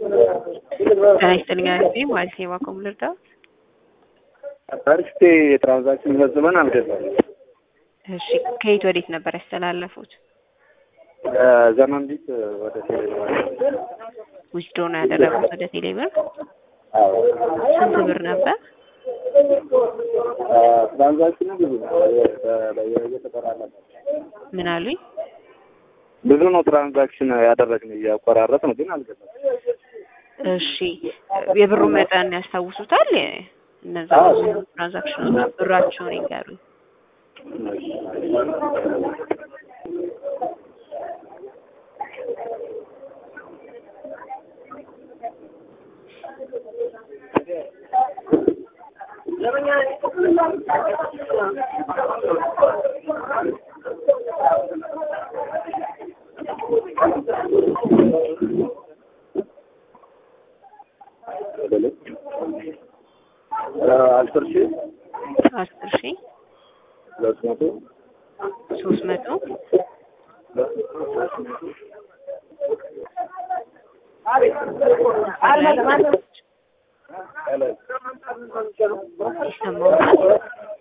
ጤና ይስጥልኝ አሪፍ ማለት ነው። የባኮም ልርዳው። ፈርስቴ የትራንዛክሽን መዝመን አልገዛም። እሺ ከየት ወዴት ነበር ያስተላለፉት? ዘመን ቢት ወደ ቴሌግራም ዊዝድሮ ነው ያደረጉት ወደ ቴሌብር። ስንት ብር ነበር? ትራንዛክሽኑ ብዙ ነው እየተቆራረጠ ምን አሉኝ? ብዙ ነው ትራንዛክሽን ያደረግን እያቆራረጥ ነው ግን አልገዛም። እሺ የብሩ መጠን ያስታውሱታል? እነዛ ብዙ ትራንዛክሽኖች ብራቸውን ይንገሩኝ። አስር ሺህ አስር ሺህ ሁለት መቶ ሶስት መቶ ይሰማዎታል?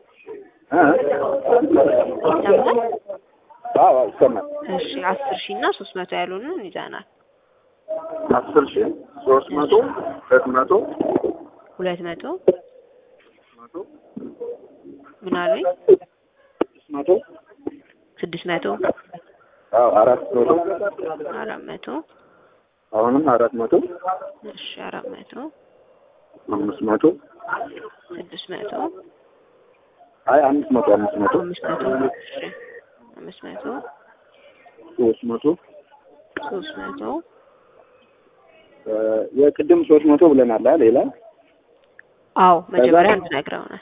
ይሰማል? አዎ ይሰማል። እሺ አስር ሺህ እና ሶስት መቶ ያሉንን ይዘናል። አስር ሺህ ሶስት መቶ ሁለት መቶ ሁለት መቶ መቶ ምን አሉኝ? ስድስት መቶ ስድስት መቶ አዎ አራት መቶ አራት መቶ አሁንም አራት መቶ እሺ አራት መቶ አምስት መቶ ስድስት መቶ አይ አምስት መቶ አምስት መቶ አምስት መቶ እሺ አምስት መቶ ሶስት መቶ ሶስት መቶ የቅድም ሶስት መቶ ብለናል። አ ሌላ አዎ መጀመሪያ አንድ ነግረውናል።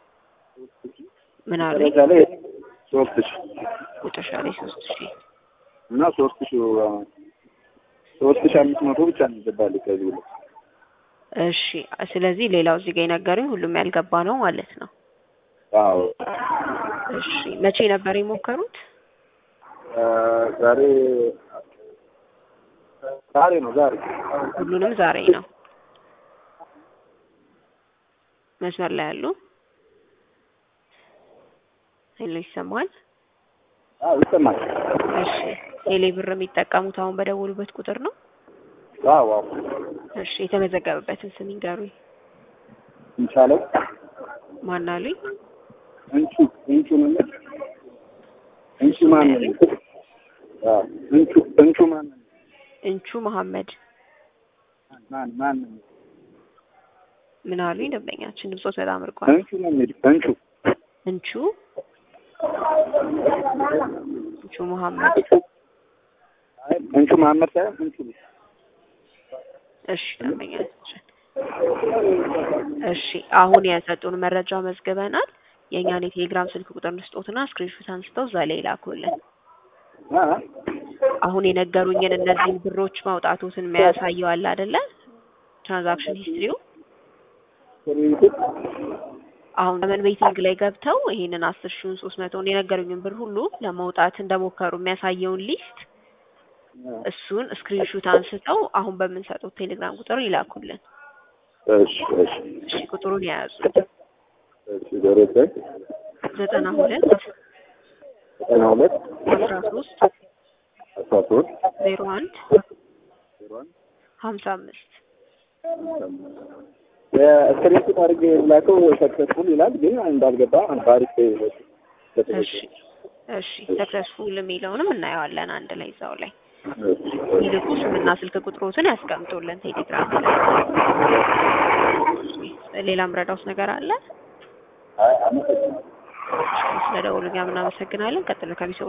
ምን አሉኝ? መጨረሻ ላይ ሶስት ሺህ መጨረሻ ላይ ሶስት ሺህ እና ሶስት ሺህ ሶስት ሺህ አምስት መቶ ብቻ ነው ይገባል ከዚህ ብሎ እሺ ስለዚህ ሌላው እዚህ ጋር የነገሩኝ ሁሉም ያልገባ ነው ማለት ነው። አዎ እሺ መቼ ነበር የሞከሩት? ዛሬ ዛሬ ነው ዛሬ ሁሉንም ዛሬ ነው። መስመር ላይ ያሉ ሄሎ ይሰማል? አዎ ይሰማል። እሺ ቴሌ ብር የሚጠቀሙት አሁን በደወሉበት ቁጥር ነው? አዎ አዎ እሺ የተመዘገበበትን ስም ይንገሩኝ። እንቻለው ማን አሉኝ? እንቹ እንቹ ምን እንቹ ማን ነው? አዎ እንቹ እንቹ ማን ነው? እንቹ መሐመድ ማን ማን ነው? ምን አሉኝ? ደንበኛችን ድምጾት በጣም ርቋል። እንቹ ነው የሚል እንቹ እንቹ እንቹ መሐመድ አይ እንቹ መሐመድ ሳይሆን እንቹ ነው። እሺ ደንበኛችን እሺ አሁን የሰጡን መረጃ መዝግበናል። የእኛን የቴሌግራም ስልክ ቁጥር እንስጦትና ስክሪንሾት አንስተው እዛ ላይ ላኩልን። አ አሁን የነገሩኝን እነዚህን ብሮች ማውጣቶትን የሚያሳየው አለ አይደለ? ትራንዛክሽን ሂስትሪው ስሪት አሁን ዘመን ቤቲንግ ላይ ገብተው ይሄንን አስር ሺውን ሶስት መቶውን የነገሩኝን ብር ሁሉ ለማውጣት እንደሞከሩ የሚያሳየውን ሊስት እሱን ስክሪንሹት አንስተው አሁን በምንሰጠው ቴሌግራም ቁጥር ይላኩልን። እሺ እሺ እሺ ቁጥሩን የያዙ እሺ ደረሰኝ ዘጠና ሁለት ዘጠና ሁለት አስራ ሶስት አስራ ሶስት ዜሮ አንድ ዜሮ አንድ ሀምሳ አምስት የስክሪንሾት አድርጌ ላከው ሰክሰስፉል ይላል ግን እንዳልገባ ባሪክ እሺ እሺ ሰክሰስፉል የሚለውንም እናየዋለን አንድ ላይ እዛው ላይ ይልቁ ስምና ስልክ ቁጥሮትን ያስቀምጡልን ቴሌግራም ላይ። ሌላም ረዳውስ ነገር አለ? አይ አመሰግናለሁ። ስለ ደውሉኛ ምናመሰግናለን። ቀጥሎ ከሚሰ